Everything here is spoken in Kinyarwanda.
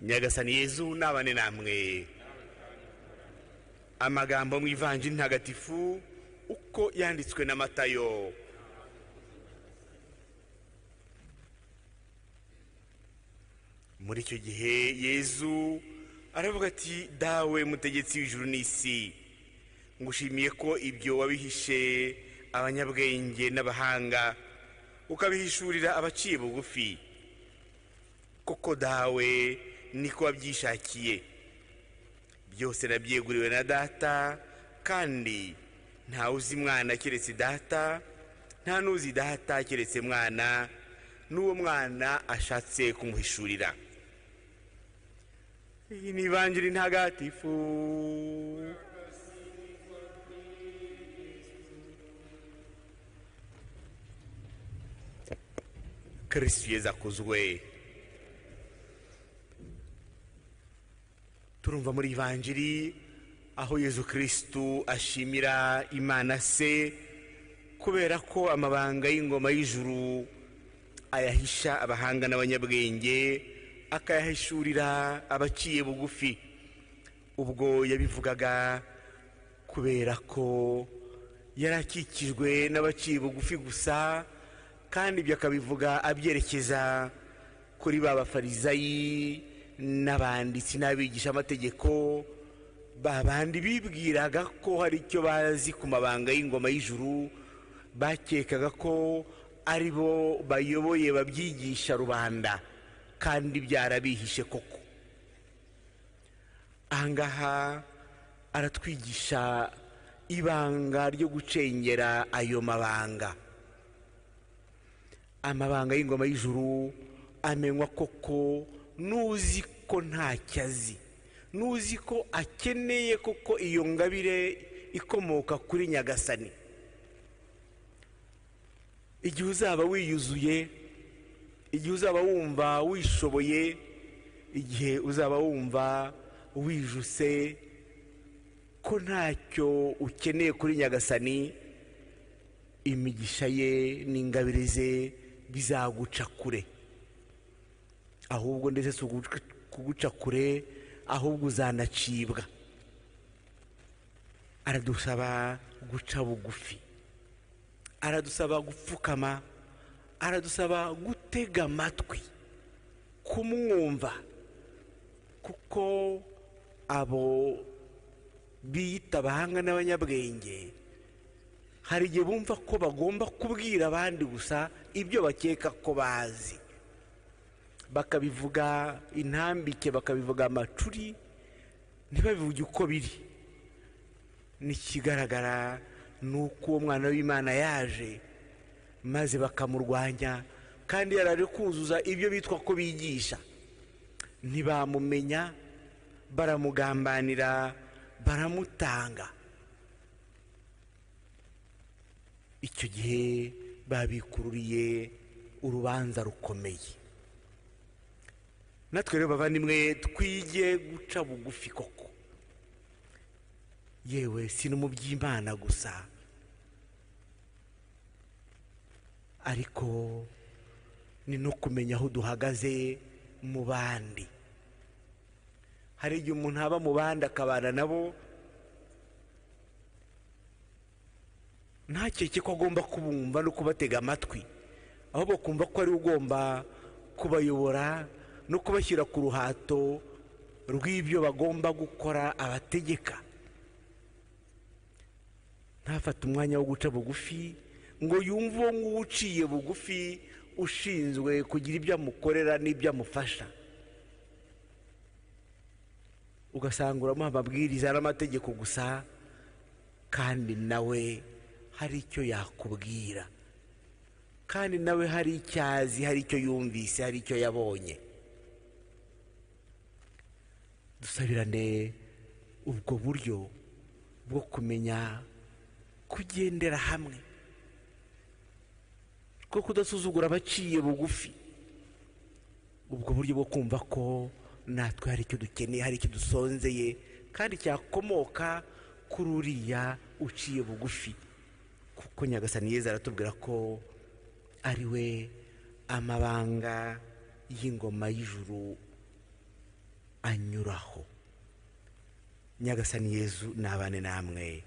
nyagasani yezu nabane namwe amagambo mu ivanjiri ntagatifu uko yanditswe na matayo muri icyo gihe yezu aravuga ati dawe mutegetsi w'ijuru n'isi ngushimiye ko ibyo wabihishe abanyabwenge n'abahanga ukabihishurira abaciye bugufi kuko dawe niko wabyishakiye byose nabyeguriwe na data kandi ntawe uzi mwana keretse data nta n'uzi data keretse mwana n'uwo mwana ashatse kumuhishurira iyi ni ivanjiri ntagatifu kirisitu yeza akuzwe turumva muri ivanjiri aho yezu kirisitu ashimira imana se kubera ko amabanga y'ingoma y'ijuru ayahisha abahanga n'abanyabwenge akayahishurira abaciye bugufi ubwo yabivugaga kubera ko yari akikijwe n'abaciye bugufi gusa kandi ibyo akabivuga abyerekeza kuri ba bafarizayi n'abanditsi n'abigisha amategeko babandi bibwiraga ko hari icyo bazi ku mabanga y'ingoma y'ijuru bakekaga ko ari bo bayoboye babyigisha rubanda kandi byarabihishe koko ahangaha aratwigisha ibanga ryo gucengera ayo mabanga amabanga y'ingoma y'ijuru amenywa koko n'uzi ko ntacyo azi n'uzi ko akeneye koko iyo ngabire ikomoka kuri nyagasani igihe uzaba wiyuzuye igihe uzaba wumva wishoboye igihe uzaba wumva wijuse ko ntacyo ukeneye kuri nyagasani imigisha ye n'ingabire ze bizaguca kure ahubwo ndetse si kuguca kure ahubwo uzanacibwa aradusaba guca bugufi aradusaba gupfukama aradusaba gutega amatwi kumwumva kuko abo biyita abahanga n'abanyabwenge hari igihe bumva ko bagomba kubwira abandi gusa ibyo bakeka ko bazi bakabivuga intambike bakabivuga amacuri ntibabivuge uko biri n'ikigaragara ni uko uwo mwana w'imana yaje maze bakamurwanya kandi yari ari kuzuza ibyo bitwa ko bigisha ntibamumenya baramugambanira baramutanga icyo gihe babikururiye urubanza rukomeye natwe rero bavandimwe twige guca bugufi koko yewe si no mu by'imana gusa ariko ni no kumenya aho duhagaze mu bandi hari igihe umuntu aba mu bandi akabana nabo ntakeke ko agomba kubumva no kubatega amatwi ahubwo kumva ko ari ugomba kubayobora no kubashyira ku ruhato rw'ibyo bagomba gukora abategeka ntafate umwanya wo guca bugufi ngo yumve uwo nguwo uciye bugufi ushinzwe kugira ibyo amukorera n'ibyo amufasha ugasanga uramuha amabwiriza n'amategeko gusa kandi nawe hari icyo yakubwira kandi nawe hari icyo azi hari icyo yumvise hari icyo yabonye dusabirane ubwo buryo bwo kumenya kugendera hamwe bwo kudasuzugura abaciye bugufi ubwo buryo bwo kumva ko natwe hari icyo dukeneye hari icyo dusonzeye kandi cyakomoka kuri uriya uciye bugufi kuko nyagasani yeza aratubwira ko ari we amabanga y'ingoma y'ijuru anyuraho nyagasani yezu nabane namwe